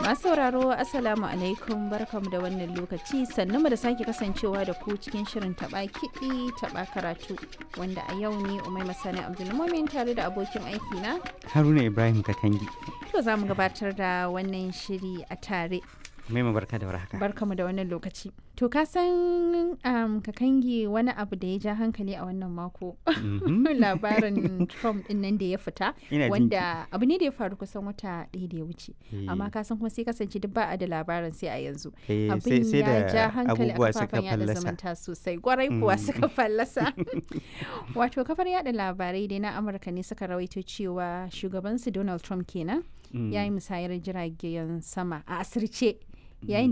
Masu sauraro Assalamu alaikum barkamu da wannan lokaci sannu da sake kasancewa da ku cikin shirin taba kiɗi taba karatu wanda a yau ne Umai Masani Abdulmumin tare da abokin aiki na Haruna Ibrahim Katangi. to za mu gabatar da wannan shiri a tare. Mai barka da warhaka. Barkamu da wannan lokaci. To ka san um, kakangi wani abu da ya ja hankali a wannan mako. Mhm. Labarin Trump din nan da ya fita Ina jin wanda abu ne da ya faru kusan wata ɗaya da ya wuce. Eh, Amma ka san kuma sai kasance duk ba a da labarin sai a yanzu. eh, sai abin sai ya ja da hankali a abubuwa suka kafafen yada fallasa. zumunta sosai gwarai kuwa Mm. suka fallasa wato kafar yada labarai dai na amurka ne suka rawaito cewa shugabansu donald trump kenan Mm. ya yi musayar jiragen sama a asirce yayin